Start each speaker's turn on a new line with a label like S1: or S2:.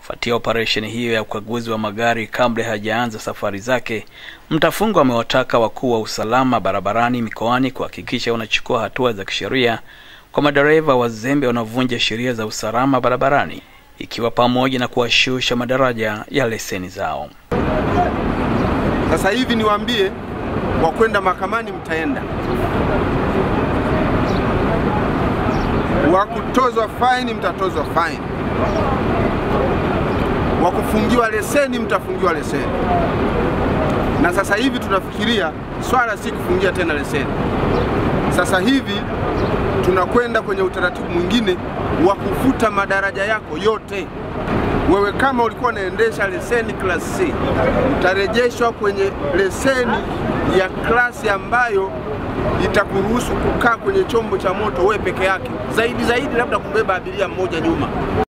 S1: Kufuatia operesheni hiyo ya ukaguzi wa magari kabla hajaanza safari zake, Mtafungu amewataka wakuu wa usalama barabarani mikoani kuhakikisha wanachukua hatua za kisheria kwa madereva wazembe wanaovunja sheria za usalama barabarani, ikiwa pamoja na kuwashusha madaraja ya leseni zao.
S2: Sasa hivi niwaambie, wa kwenda mahakamani mtaenda, wa kutozwa faini mtatozwa faini, wa kufungiwa leseni mtafungiwa leseni. Na sasa hivi tunafikiria swala si kufungia tena leseni, sasa hivi tunakwenda kwenye utaratibu mwingine wa kufuta madaraja yako yote. Wewe kama ulikuwa unaendesha leseni class C utarejeshwa kwenye leseni ya klasi ambayo itakuruhusu kukaa kwenye chombo cha moto wewe peke yake, zaidi zaidi labda kubeba abiria mmoja nyuma.